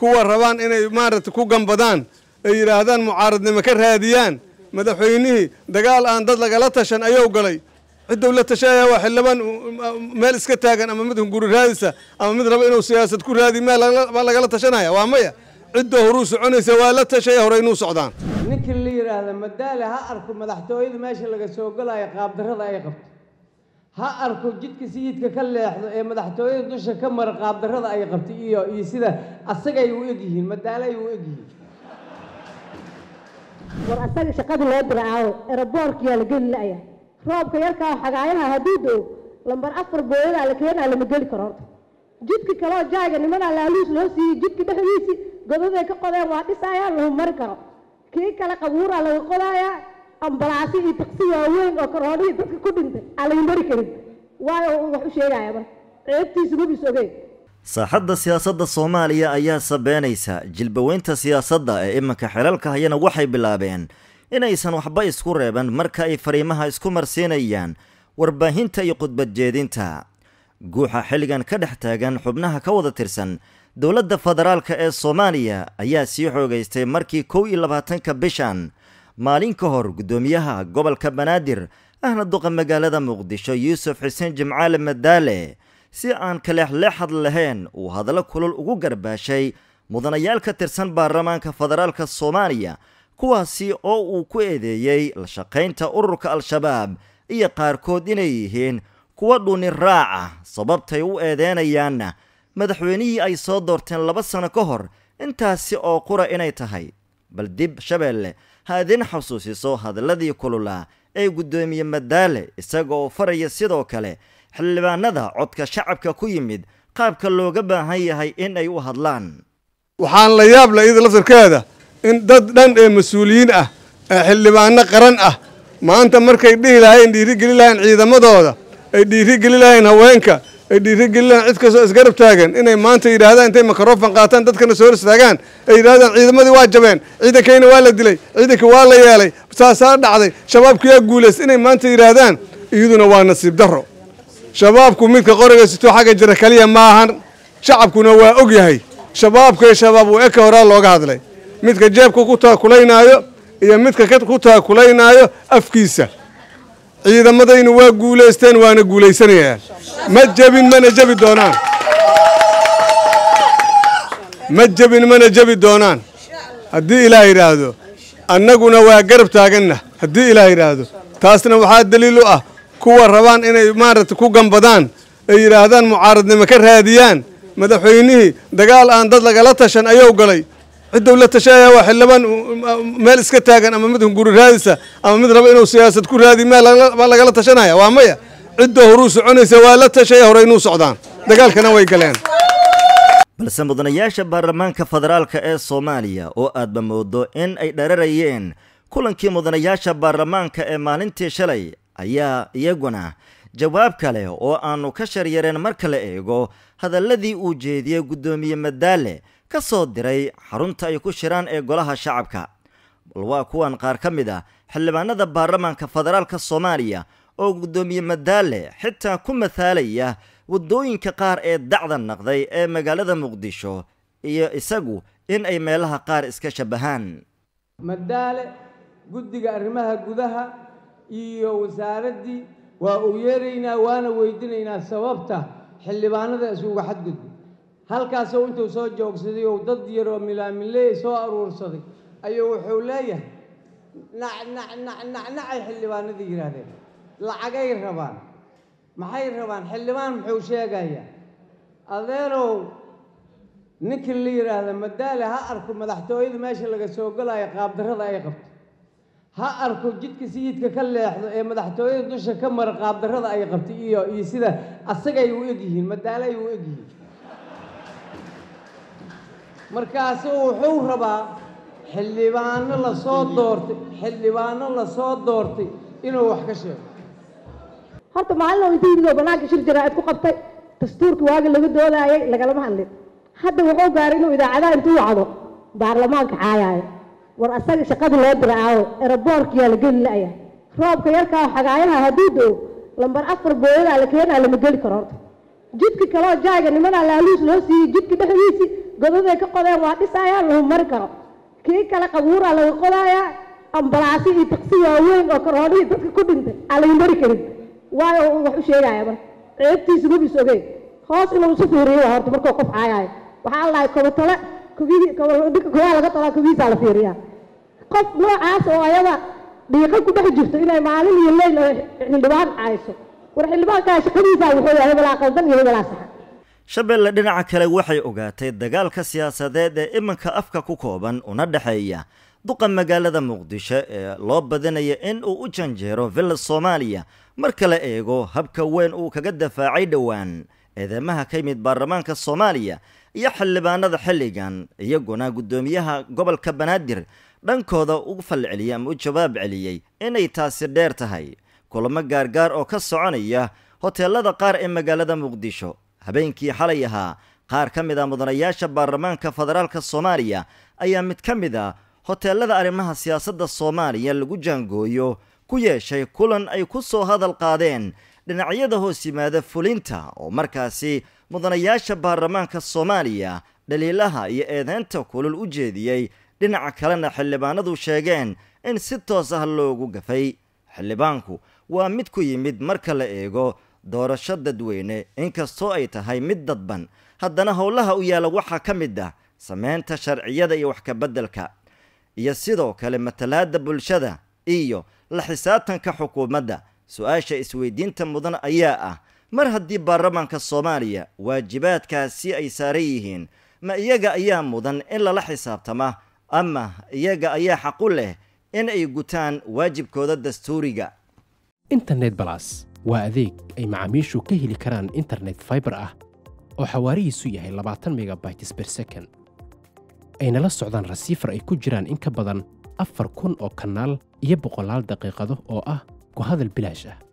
kuwa rabaan inay maaragtay ku gambadaan ay yidhaahdaan mucaaradnimo ka raadiyaan madaxweynihii dagaal aan dad lagala tashan ayuu galay ciddou la tashaaya waa xildhibaan meel iska taagan ama mid hunguri raadisa ama mid raba inuu siyaasad ku raadi meel baa lagala tashanaya waa maya ciddoo horuu soconaysa waa la tashaya hore inuu socdaan ninkii la yidhaahda madaale ha arko madaxtooyada meesha laga soo galayo qaabdarrada ay qabto ha arko jidka sayidka ka leexdo ee madaxtooyada dusha ka mara qaabdarrada ay qabtay iyo iyo sida asagay u egyihiin madaale ay u egyihiin war asaga shaqada loo diraaco eraboorkiyaa la geli la'ya roobka yarkaa xagaayaha hadduu do lambar afar booyadaa la keenaa lama geli karo horta jidka kaloo jaaga nimanaa laaluus loo siiyey jidka dhexdiisi godaday ka qodeen waa dhisayaan lama mari karo kii kale qabuuraa laga qodayaa ambalaasi iyo taqsi waaweyn oo karoonihii dadka ku dhintay aan laga mari karin waayo wax u sheegaya marka ceebtiisa mabis ogeen saaxadda siyaasadda soomaaliya ayaa sabeynaysa jilbaweynta siyaasadda ee iminka xelalka hayana waxay bilaabeen inaysan waxba isku reeban marka ay fariimaha isku marsiinayaan warbaahinta iyo khudbad jeedinta guuxa xilligan ka dhex taagan xubnaha ka wada tirsan dowladda federaalka ee soomaaliya ayaa sii xoogaystay markii kow iyo labaatanka bishan maalin ka hor guddoomiyaha gobolka banaadir ahna duqa magaalada muqdisho yuusuf xuseen jimcaale madaale si aan kaleexleexad lahayn uu hadallo kulul ugu garbaashay mudanayaal ka tirsan baarlamaanka federaalka soomaaliya kuwaasi oo uu ku eedeeyey la shaqaynta ururka al-shabaab iyo qaarkood inay yihiin kuwa dhuuni raaca sababtay u eedeynayaanna madaxweynihii ay soo doorteen laba sano ka hor intaasi oo qura inay tahay bal dib shabeelle ha idin xasuusiso hadalladii kululaa ee guddoomiye madaale isaga oo faraya sidoo kale xildhibaanada codka shacabka ku yimid qaabka looga baahan yahay in ay u hadlaan waxaan la yaab la iyada laftarkeeda in dad dhan ee mas-uuliyiin ah ee xildhibaano qaran ah maanta markay dhihi lahayn dhiirigeli lahayn ciidamadooda ay dhiirigeli lahayn haweenka ay dhiirigeli lahayn cid kastoo isgarab taagan inay maanta yidhaahdaan intay mikrofon qaataan dadkana soo hor istaagaan ay yidhahdaan ciidamadii waa jabeen ciidankayna waa la dilay ciidankii waa la yeelay saasaa dhacday shabaabkiyaa guulaystay inay maanta yidhaahdaan iyaduna waa nasiib darro shabaabku midka qoriga sitoo xagga jira kaliya maahan shacabkuna waa og yahay shabaabkay shabaab u eka horaa looga hadlay midka jeebka ku taakulaynaayo iyo midka ku taakulaynaayo afkiisa ciidamadaynu waa guulaysteen waana guulaysanayaan ma jebin mana jebi doonaan ma jebin mana jebi doonaan haddii ilaah yidhaahdo annaguna waa garab taaganna haddii ilaah yidhaahdo taasna waxaa daliil u ah kuwa rabaan inay maaragtay ku gambadaan ay yidhaahdaan mucaaradnimo ka raadiyaan madaxweynihii dagaal aan dad lagala tashan ayuu galay ciddou la tashaaya waa xildhibaan meel iska taagan ama mid hunguri raadisa ama mid raba inuu siyaasad ku raadi meel baa lagala tashanaya waa maya ciddoo horuu soconaysa waa la tashaya hore inuu socdaan dagaalkana way galeen balse mudanayaasha baarlamaanka federaalka ee soomaaliya oo aadba moodo in ay dhararayeen kulankii mudanayaasha baarlamaanka ee maalintii shalay ayaa iyaguna jawaab kale oo aanu ka sharyareen marka la eego hadalladii uu jeediyey guddoomiye madaale ka soo diray xarunta ay ku shiraan ee golaha shacabka bal waa kuwan qaar ka mid ah xildhibaanada baarlamaanka federaalka soomaaliya oo guddoomiye madaale xitaa ku mathaalaya waddooyinka qaar ee dacda naqday ee magaalada muqdisho iyo isagu in ay meelaha qaar iska shabahaan madaale guddiga arrimaha gudaha iyo wasaaraddii waa uu yeeraynaa waana weydinaynaa sababta xildhibaanada isuga xadgudba halkaasoo intuu soo joogsaday oo dad yaroo milaamiley soo aruursaday ayuu wuxuu leeyahay nacnacnacnacnacay xildhibaanadii yidhaahdeen lacagay rabaan maxay rabaan xildhibaan muxuu sheegayaa adeerow ninkii la yidhaahda madaale ha arko madaxtooyada meesha laga soo galayo qaabdarrada ay qabto ha arko jidka sayidka ka leexdo ee madaxtooyada dusha ka mara qaabdarrada ay qabtay iyo iyo sida asagay u egyihiin madaale ay u egyihiin markaasuu wuxuu rabaa xildhibaano lasoo doortay xildhibaano lasoo doortay inuu wax ka sheego horta maalin oo intii yimid oo banaanka shir jaraa'id ku qabtay dastuurkii waaga laga doodaayay lagalama hadlin hadda wuxuu gaaray inuu idaacadaha intuu wacdo baarlamaanka caayaayo war asaga shaqada loo diraaco eraboorkiyaa la geli la'ya roobka yarkaa xagaayaha hadduu do lambar afar booyadaa la keenaa lama geli karo horta jidka kaloo jaaga nimanaa laaluus loo siiyey jidka dhexdiisi godaday ka qodeen waa dhisayaan lagu mari karo kii kale qabuuraa laga qodayaa ambalaasi iyo taksi waaweyn oo karoonihii dadka ku dhintay aan laga mari karin waayo wax u sheegaya marka ceebtiisa mabis ogeen hoos inuu isu fiiriyo horta markuu qof caayayo waxaa la dhahay kobatole kobihii ninka kobaha laga talaa kobihiisaa la fiiriyaa qof noocaas oo ayada dhiiqo ku dhex jirto inay maalin iyo leyl oo xildhibaan cayso war xildhibaankaa shaqadiisaa wuxuu yahay hebelaa qaldan iyo hebelaa saxan shabeelle dhinaca kale waxay ogaatay dagaalka siyaasadeed ee iminka afka ku kooban una dhexeeya duqa magaalada muqdisho ee loo badinaya in uu u janjeero villa soomaaliya marka la eego habka weyn uu kaga dafaacay dhowaan eedeymaha ka yimid baarlamaanka soomaaliya iyo xildhibaanada xilligan iyaguna guddoomiyaha gobolka banaadir dhankooda ugu falceliyay ama u jawaab celiyey inay taasi dheer tahay kulamo gaargaar oo ka soconaya hoteelada qaar ee magaalada muqdisho habeenkii xalay ahaa qaar ka mid a mudanayaasha baarlamaanka federaalka soomaaliya ayaa mid ka mid a hoteelada arrimaha siyaasadda soomaaliya lagu jaangooyo ku yeeshay kulan ay ku soo hadal qaadeen dhinacyada hoos yimaada fulinta oo markaasi mudanayaasha baarlamaanka soomaaliya dhaliilaha iyo eedeynta kulul u jeediyey dhinaca kalena xildhibaanadu sheegeen in si toos ah loogu gafay xildhibaanku waa mid ku yimid marka la eego doorasho dadweyne inkastoo ay tahay mid dadban haddana howlaha u yaalla waxaa ka mid ah sameynta sharciyada iyo wax kabeddelka iyo sidoo kale matalaadda bulshada iyo la xisaabtanka xukuumadda su-aasha isweydiinta mudan ayaa ah mar haddii baarlamaanka soomaaliya waajibaadkaasi ay saaran yihiin ma iyaga ayaa mudan in lala xisaabtama ama iyaga ayaa xaq u leh in ay gutaan waajibkooda dastuuriga internet balas waa adeeg ay macaamiishu ka heli karaan internet faibar ah oo xawaarihiisu yahay labaatan megabytes ber second ayna la socdaan rasiifar ay ku jiraan in ka badan afar kun oo kanaal iyo boqolaal daqiiqado oo ah ku hadal bilaash ah